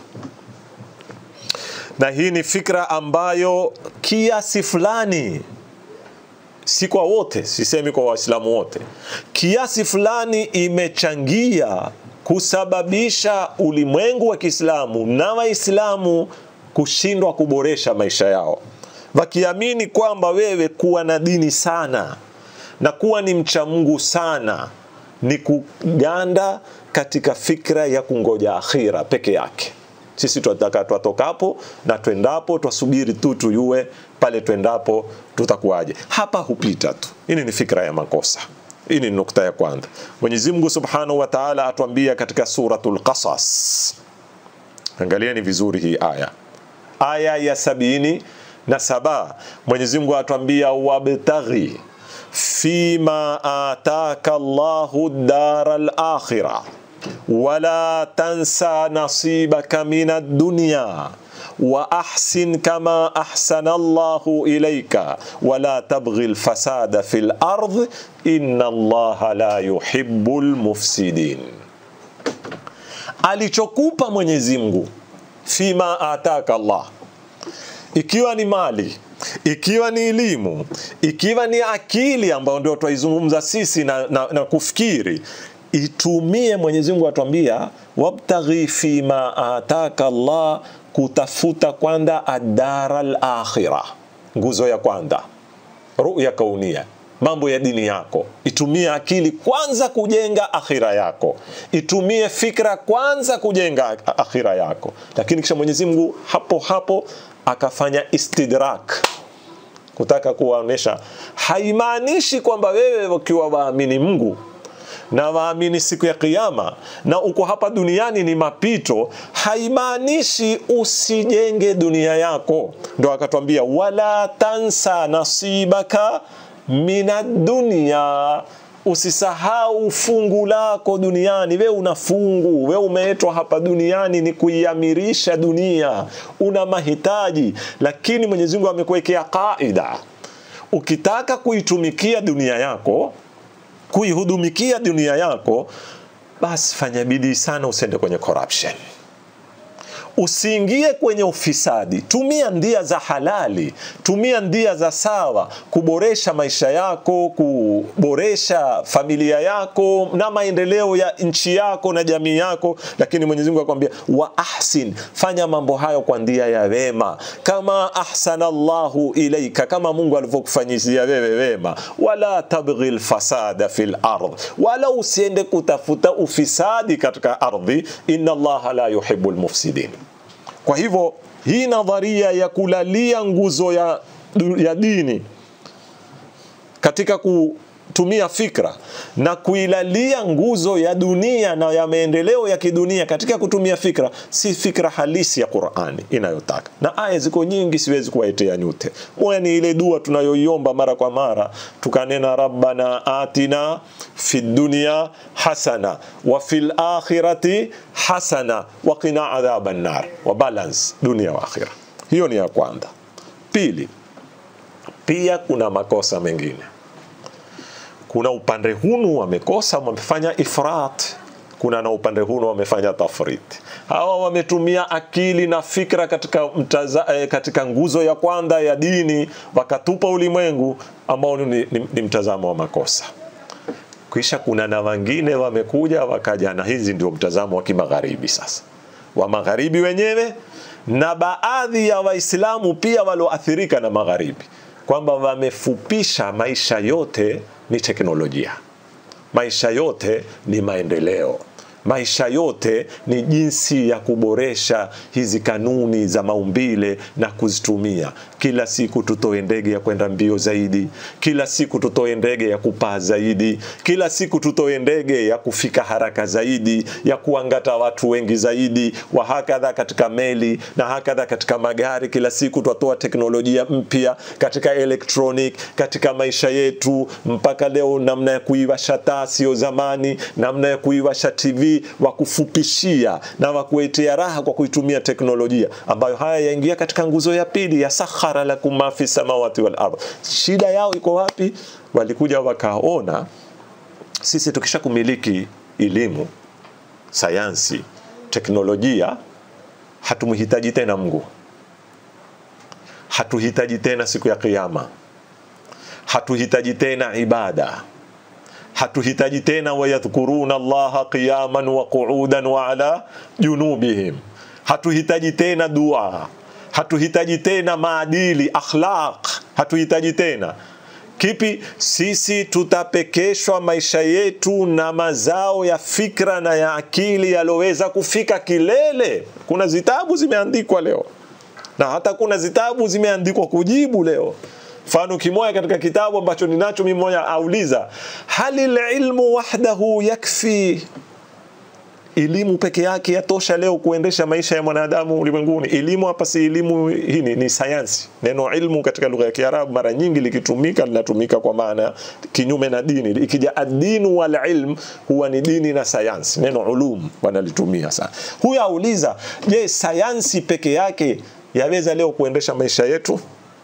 na hii ni fikra ambayo kiasi fulani si kwa wote sisemi kwa waislamu wote kiasi fulani imechangia kusababisha ulimwengu wa kiislamu na waislamu kushindwa kuboresha maisha yao wakiamini kwamba wewe kuwa na dini sana na kuwa ni mcha mungu sana ni kuganda katika fikra ya kungoja akhira peke yake sisi tunataka twatokapo na twendapo twasubiri tu tuyue pale twendapo tutakuwaje hapa hupita tu hii ni fikra ya makosa hii ni nukta ya kwanza mwenyezi mungu subhanahu wa taala atuambia katika suratul qasas angalieni vizuri hii aya aya ya sabini na saba mwenyezi mungu atuambia wabtaghi fima ataka llahu dara lakhira ولا تنسى نصيبك من الدنيا واحسن كما احسن الله اليك ولا تبغي الفساد في الارض ان الله لا يحب المفسدين alichokupa mwenyezi mungu fima ataka allah ikiwa ni mali ikiwa ni elimu ikiwa ni akili ambayo ndio twaizungumza sisi na, na, na kufikiri itumie Mwenyezi Mungu atuambia wabtaghi fima ataka Allah, kutafuta kwanza adara al-akhira, nguzo ya kwanza, ruya kaunia, mambo ya dini yako. Itumie akili kwanza kujenga akhira yako, itumie fikra kwanza kujenga akhira yako. Lakini kisha Mwenyezi Mungu hapo hapo akafanya istidrak kutaka kuwaonesha, haimaanishi kwamba wewe ukiwa waamini Mungu na waamini siku ya kiyama na uko hapa duniani ni mapito, haimaanishi usijenge dunia yako. Ndo akatwambia wala tansa nasibaka minad dunya, usisahau fungu lako duniani. We una fungu, we umeetwa hapa duniani ni kuiamirisha dunia, una mahitaji, lakini Mwenyezi Mungu amekuwekea kaida, ukitaka kuitumikia dunia yako kuihudumikia dunia yako, basi fanya bidii sana, usiende kwenye corruption, usiingie kwenye ufisadi. Tumia ndia za halali, tumia ndia za sawa kuboresha maisha yako, kuboresha familia yako na maendeleo ya nchi yako na jamii yako. Lakini Mwenyezi Mungu akwambia wa ahsin, fanya mambo hayo kwa ndia ya wema, kama ahsana Allahu ilaika, kama Mungu alivyokufanyizia wewe wema. Wala tabghi lfasada fil ardh, wala usiende kutafuta ufisadi katika ardhi. Inna Allaha la yuhibbu lmufsidin. Kwa hivyo hii nadharia ya kulalia nguzo ya, ya dini katika kutumia fikra na kuilalia nguzo ya dunia na ya maendeleo ya kidunia katika kutumia fikra si fikra halisi ya Qur'ani inayotaka. Na aya ziko nyingi, siwezi kuwaitea nyote. Moja ni ile dua tunayoiomba mara kwa mara, tukanena rabbana atina fid dunya hasana wa fil akhirati hasana wa qina adhaban nar, wa balance dunia wa akhira. Hiyo ni ya kwanza. Pili, pia kuna makosa mengine kuna upande hunu wamekosa wamefanya ifrat kuna na upande hunu wamefanya tafrit hawa wametumia akili na fikra katika, mtaza, eh, katika nguzo ya kwanza ya dini wakatupa ulimwengu ambao ni, ni, ni mtazamo wa makosa kisha kuna na wengine wamekuja wakaja na hizi ndio mtazamo wa kimagharibi sasa wa magharibi wenyewe na baadhi ya Waislamu pia walioathirika na magharibi, kwamba wamefupisha maisha yote ni teknolojia, maisha yote ni maendeleo maisha yote ni jinsi ya kuboresha hizi kanuni za maumbile na kuzitumia. Kila siku tutoe ndege ya kwenda mbio zaidi, kila siku tutoe ndege ya kupaa zaidi, kila siku tutoe ndege ya kufika haraka zaidi, ya kuangata watu wengi zaidi, wa hakadha katika meli na hakadha katika magari. Kila siku twatoa teknolojia mpya katika electronic, katika maisha yetu, mpaka leo namna ya kuiwasha taa sio zamani, namna ya kuiwasha TV wa kufupishia na wa kuetea raha kwa kuitumia teknolojia ambayo haya yaingia katika nguzo ya pili ya sakhara lakum ma fi samawati wal ardh. Shida yao iko wapi? Walikuja wakaona sisi tukisha kumiliki elimu, sayansi, teknolojia, hatumhitaji tena Mungu, hatuhitaji tena siku ya Kiyama, hatuhitaji tena ibada hatuhitaji tena wayadhkuruna allaha qiyaman wa qu'udan wa ala junubihim, hatuhitaji tena dua, hatuhitaji tena maadili akhlaq, hatuhitaji tena kipi? Sisi tutapekeshwa maisha yetu na mazao ya fikra na ya akili yaloweza kufika kilele. Kuna zitabu zimeandikwa leo na hata kuna zitabu zimeandikwa kujibu leo mfano kimoja katika kitabu ambacho ninacho mimi mmoja auliza halil ilmu wahdahu yakfi elimu peke yake yatosha leo kuendesha maisha ya mwanadamu ulimwenguni elimu hapa si elimu hii ni, ni sayansi neno ilmu katika lugha ya kiarabu mara nyingi likitumika linatumika kwa maana kinyume na dini ikija adinu wal ilm huwa ni dini na sayansi neno ulum wanalitumia sana huyu auliza je sayansi peke yake yaweza leo kuendesha maisha yetu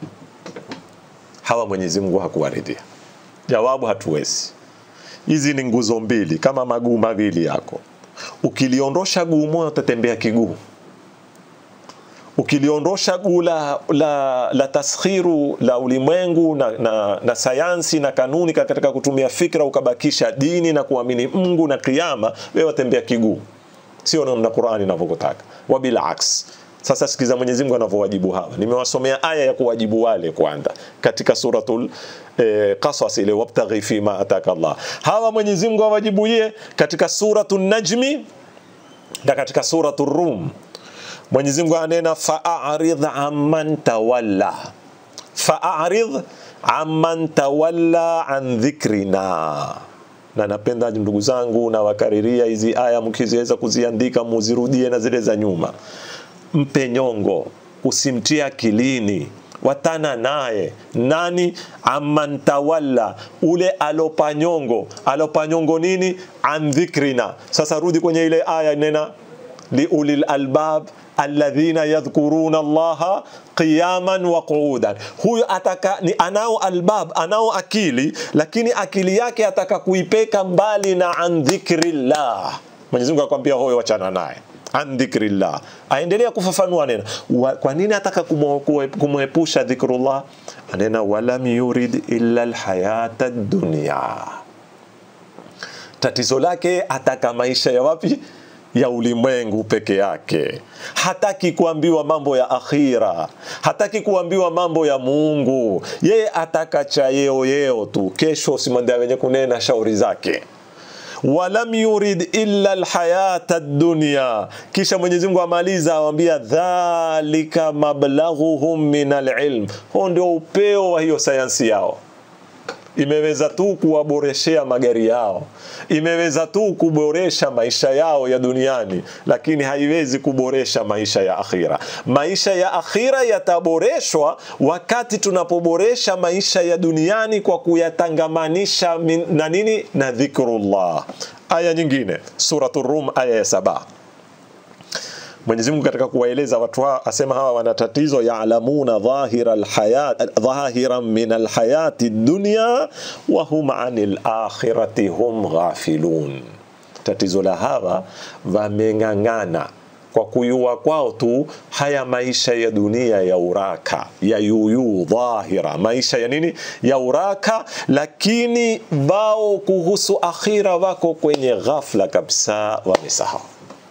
hawa Mwenyezi Mungu hakuwaridhia. Jawabu, hatuwezi. Hizi ni nguzo mbili kama maguu mawili yako. Ukiliondosha guu moja utatembea kiguu. Ukiliondosha guu la, la, la taskhiru la ulimwengu na, na, na sayansi na kanuni katika kutumia fikra, ukabakisha dini na kuamini Mungu na kiyama, wewe watembea kiguu, sio namna Qur'ani inavyokutaka, wabila aks sasa sikiza Mwenyezi Mungu anavyowajibu hawa. Nimewasomea aya ya kuwajibu wale kwanza katika suratul eh, Qasas ile wabtaghi fima ataka Allah. Hawa Mwenyezi Mungu awajibuye katika suratul Najmi na katika suratul Rum. Mwenyezi Mungu anena fa'arid amman tawalla. Fa'arid amman tawalla an dhikrina na napenda ndugu zangu na wakariria hizi aya mkiziweza kuziandika muzirudie na zile za nyuma mpe nyongo, usimtie akilini, watana naye nani? Amantawalla, ule alopa nyongo. Alopa nyongo nini? An dhikrina. Sasa rudi kwenye ile aya nena liulil albab alladhina yadhkuruna allaha qiyaman wa qu'udan. Huyo ataka ni anao albab, anao akili, lakini akili yake ataka kuipeka mbali na an dhikrillah. Mwenyezi Mungu akwambia huyo, wachana naye an dhikrillah. Aendelea kufafanua neno wa, kwa nini ataka kumwepusha dhikrullah? Anena walam yurid illa alhayata dunya. Tatizo lake ataka maisha ya wapi? ya ulimwengu peke yake. Hataki kuambiwa mambo ya akhira, hataki kuambiwa mambo ya Mungu. Yeye ataka cha yeo yeo tu, kesho usimwambia wenye kunena shauri zake walam yurid illa alhayata dunya. Kisha Mwenyezi Mungu amaliza awambia, dhalika mablaghuhum min alilm, huo ndio upeo wa hiyo sayansi yao. Imeweza tu kuwaboreshea magari yao, imeweza tu kuboresha maisha yao ya duniani, lakini haiwezi kuboresha maisha ya akhira. Maisha ya akhira yataboreshwa wakati tunapoboresha maisha ya duniani kwa kuyatangamanisha na nini? Na dhikrullah. Aya nyingine Suratul Rum aya ya saba. Mwenyezi Mungu katika kuwaeleza watu hawa asema hawa wana tatizo, yaalamuna dhahira alhayat dhahiran min alhayati dunya wa hum anil akhirati hum ghafilun. Tatizo la hawa wameng'ang'ana kwa kuyua kwao tu haya maisha ya dunia ya uraka ya yuyu dhahira, maisha ya nini ya uraka, lakini wao kuhusu akhira wako kwenye ghafla kabisa, wamesahau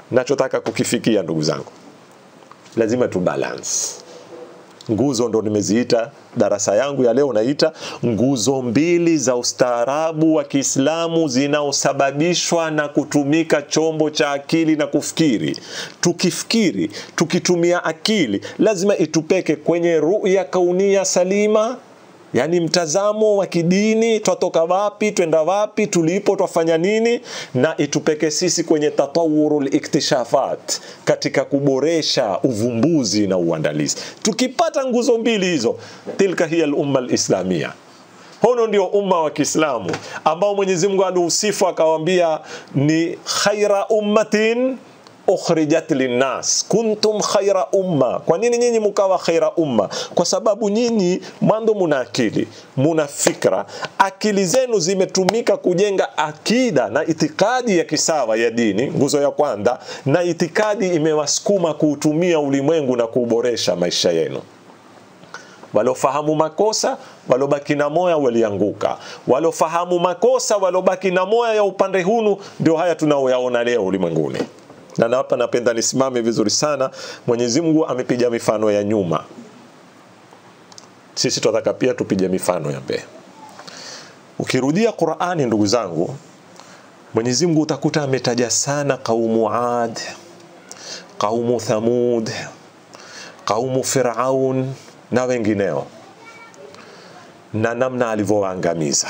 nachotaka kukifikia ndugu zangu lazima tu balance nguzo ndo nimeziita darasa yangu ya leo naita nguzo mbili za ustaarabu wa Kiislamu zinaosababishwa na kutumika chombo cha akili na kufikiri. Tukifikiri, tukitumia akili, lazima itupeke kwenye ruya kaunia salima, yaani mtazamo wa kidini, twatoka wapi, twenda wapi, tulipo, twafanya nini, na itupeke sisi kwenye tatawurul iktishafat, katika kuboresha uvumbuzi na uandalizi. Tukipata nguzo mbili hizo, tilka hiya al-umma al-islamia Hono ndio umma wa Kiislamu ambao Mwenyezi Mungu aliusifu akawaambia ni khaira ummatin ukhrijat linnas kuntum khaira umma. Kwa nini nyinyi mkawa khaira umma? Kwa sababu nyinyi mwanzo muna akili, muna fikra, akili zenu zimetumika kujenga akida na itikadi ya kisawa ya dini, nguzo ya kwanza, na itikadi imewasukuma kuutumia ulimwengu na kuuboresha maisha yenu walofahamu makosa walobaki na moya walianguka, walofahamu makosa walobaki na moya ya upande hunu, ndio haya tunaoyaona leo ulimwenguni. Na hapa napenda nisimame vizuri sana. Mwenyezi Mungu amepiga mifano ya nyuma, sisi tunataka pia tupige mifano ya mbele. Ukirudia Qur'ani, ndugu zangu, Mwenyezi Mungu utakuta ametaja sana kaumu Ad, kaumu Thamud, kaumu Firaun na wengineo na namna alivyowaangamiza.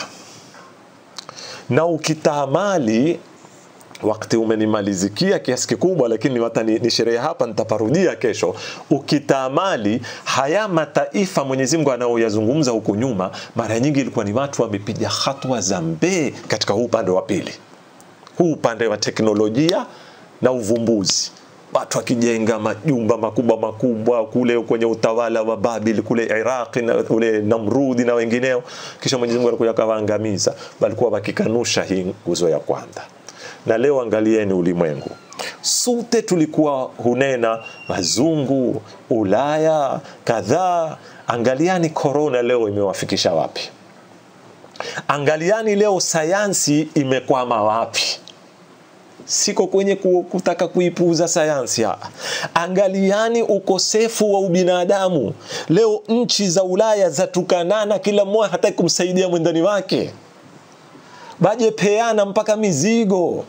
Na ukitaamali, wakati umenimalizikia kiasi kikubwa, lakini hata ni, ni sherehe hapa, nitaparudia kesho. Ukitaamali haya mataifa Mwenyezi Mungu anaoyazungumza huku nyuma, mara nyingi ilikuwa ni watu wamepiga hatua za mbee katika huu upande wa pili, huu upande wa teknolojia na uvumbuzi watu wakijenga majumba makubwa makubwa kule kwenye utawala wa Babil kule Iraq na kule Namrudi na wengineo, kisha Mwenyezi Mungu alikuja akawaangamiza. Walikuwa wakikanusha hii nguzo ya kwanza. Na leo angalieni ulimwengu sote tulikuwa hunena wazungu, Ulaya kadhaa. Angaliani korona leo imewafikisha wapi? Angaliani leo sayansi imekwama wapi? siko kwenye kutaka kuipuuza sayansi ha. Angaliani ukosefu wa ubinadamu leo. Nchi za Ulaya zatukanana, kila mmoja hataki kumsaidia mwendani wake, baje peana mpaka mizigo.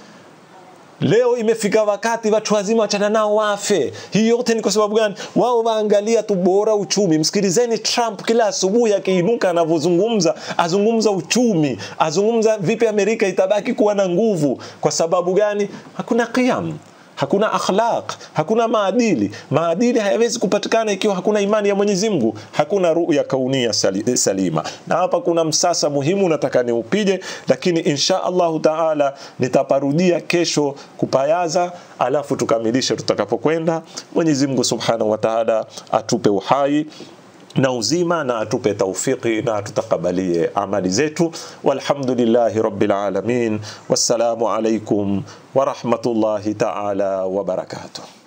Leo imefika wakati watu wazima wachana nao wafe. Hii yote ni kwa sababu gani? Wao waangalia tu bora uchumi. Msikilizeni Trump kila asubuhi akiinuka, anavyozungumza, azungumza uchumi, azungumza vipi Amerika itabaki kuwa na nguvu. Kwa sababu gani? Hakuna qiyam hakuna akhlaq, hakuna maadili. Maadili hayawezi kupatikana ikiwa hakuna imani ya Mwenyezi Mungu, hakuna ruya kaunia sali, salima. Na hapa kuna msasa muhimu nataka niupige, lakini insha Allahu taala nitaparudia kesho kupayaza, alafu tukamilishe tutakapokwenda. Mwenyezi Mungu subhanahu wa taala atupe uhai na uzima na atupe taufiki na atutakabalie amali zetu. Walhamdulillahi rabbil alamin. Wassalamu alaikum wa rahmatullahi ta'ala wa barakatuh.